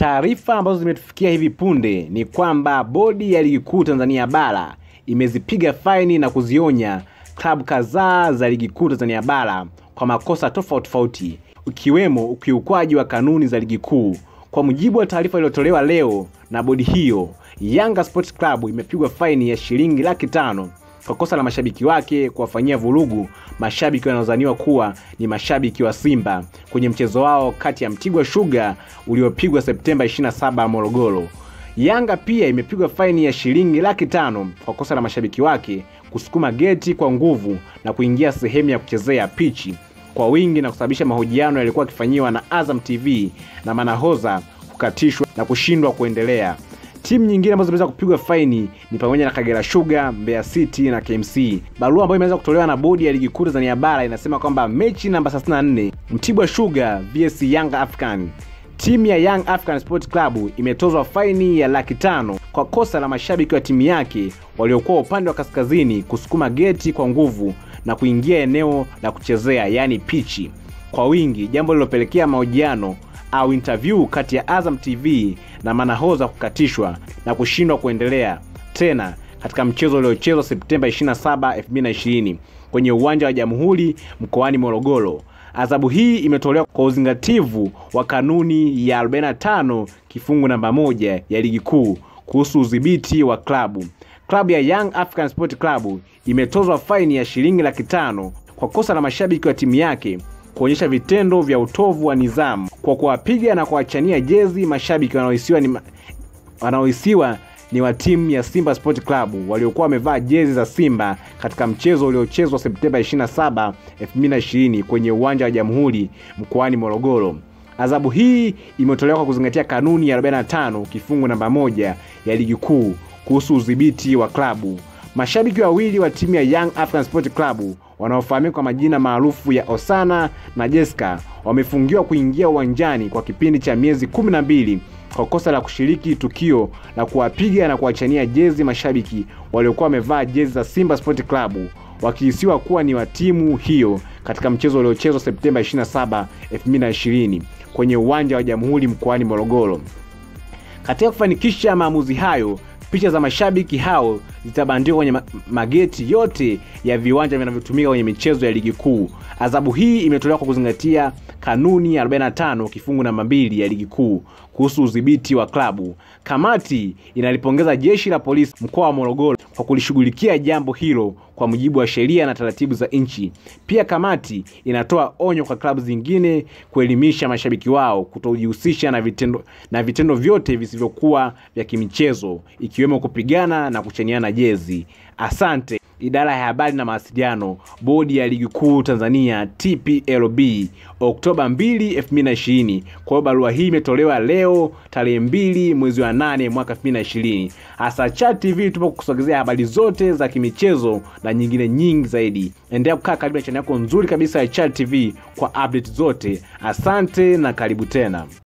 Taarifa ambazo zimetufikia hivi punde ni kwamba bodi ya ligi kuu Tanzania bara imezipiga faini na kuzionya klabu kadhaa za ligi kuu Tanzania bara kwa makosa tofauti tofauti ukiwemo ukiukwaji wa kanuni za ligi kuu. Kwa mujibu wa taarifa iliyotolewa leo na bodi hiyo, Yanga Sports Club imepigwa faini ya shilingi laki tano kwa kosa la mashabiki wake kuwafanyia vurugu mashabiki wanaodhaniwa kuwa ni mashabiki wa Simba kwenye mchezo wao kati ya Mtibwa Sugar uliopigwa Septemba 27 Morogoro. Yanga pia imepigwa faini ya shilingi laki tano kwa kosa la mashabiki wake kusukuma geti kwa nguvu na kuingia sehemu ya kuchezea pichi kwa wingi na kusababisha mahojiano yaliyokuwa yakifanyiwa na Azam TV na manahoza kukatishwa na kushindwa kuendelea. Timu nyingine ambazo zimeweza kupigwa faini ni pamoja na Kagera Sugar, Mbeya City na KMC. Barua ambayo imeweza kutolewa na bodi ya ligi kuu Tanzania bara inasema kwamba mechi namba 34 Mtibwa Sugar vs Young African, timu ya Young African Sport Club imetozwa faini ya laki tano kwa kosa la mashabiki wa timu yake waliokuwa upande wa kaskazini kusukuma geti kwa nguvu na kuingia eneo la kuchezea yaani pichi kwa wingi, jambo lililopelekea mahojiano au interview kati ya Azam TV na manahoza kukatishwa na kushindwa kuendelea tena katika mchezo uliochezwa Septemba 27, 2020 kwenye uwanja wa Jamhuri mkoani Morogoro. Adhabu hii imetolewa kwa uzingativu wa kanuni ya 45 kifungu namba moja ya ligi kuu kuhusu udhibiti wa klabu. Klabu ya Young African Sport Club imetozwa faini ya shilingi laki tano kwa kosa la mashabiki wa timu yake kuonyesha vitendo vya utovu wa nidhamu kwa kuwapiga na kuwachania jezi mashabiki wanaohisiwa ni, wanaohisiwa ni wa timu ya Simba Sport Club waliokuwa wamevaa jezi za Simba katika mchezo uliochezwa Septemba 27, 2020 kwenye uwanja wa Jamhuri mkoani Morogoro. Adhabu hii imetolewa kwa kuzingatia kanuni ya 45 kifungu namba moja ya ligi kuu kuhusu udhibiti wa klabu. Mashabiki wawili wa timu ya Young African Sport Club wanaofahamika kwa majina maarufu ya Osana na Jessica wamefungiwa kuingia uwanjani kwa kipindi cha miezi kumi na mbili kwa kosa la kushiriki tukio la kuwapiga na kuwachania jezi mashabiki waliokuwa wamevaa jezi za Simba Sport Club wakihisiwa kuwa ni wa timu hiyo katika mchezo uliochezwa Septemba 27, 2020 kwenye uwanja wa Jamhuri mkoani Morogoro. Katika kufanikisha maamuzi hayo, picha za mashabiki hao zitabandikwa kwenye mageti yote ya viwanja vinavyotumika kwenye michezo ya ligi kuu. Adhabu hii imetolewa kwa kuzingatia kanuni ya 45 kifungu namba mbili ya ligi kuu kuhusu udhibiti wa klabu. Kamati inalipongeza jeshi la polisi mkoa wa Morogoro kwa kulishughulikia jambo hilo kwa mujibu wa sheria na taratibu za nchi. Pia kamati inatoa onyo kwa klabu zingine kuelimisha mashabiki wao kutojihusisha na vitendo, na vitendo vyote visivyokuwa vya kimichezo ikiwemo kupigana na kuchaniana jezi. Asante. Idara ya habari na mawasiliano, bodi ya ligi kuu Tanzania TPLB, Oktoba 2, 2020. Kwa hiyo barua hii imetolewa leo tarehe mbili mwezi wa nane mwaka 2020. Hasa Chat TV tupo kukusogezea habari zote za kimichezo na nyingine nyingi zaidi. Endelea kukaa karibu na chaneli yako nzuri kabisa ya Chat TV kwa update zote. Asante na karibu tena.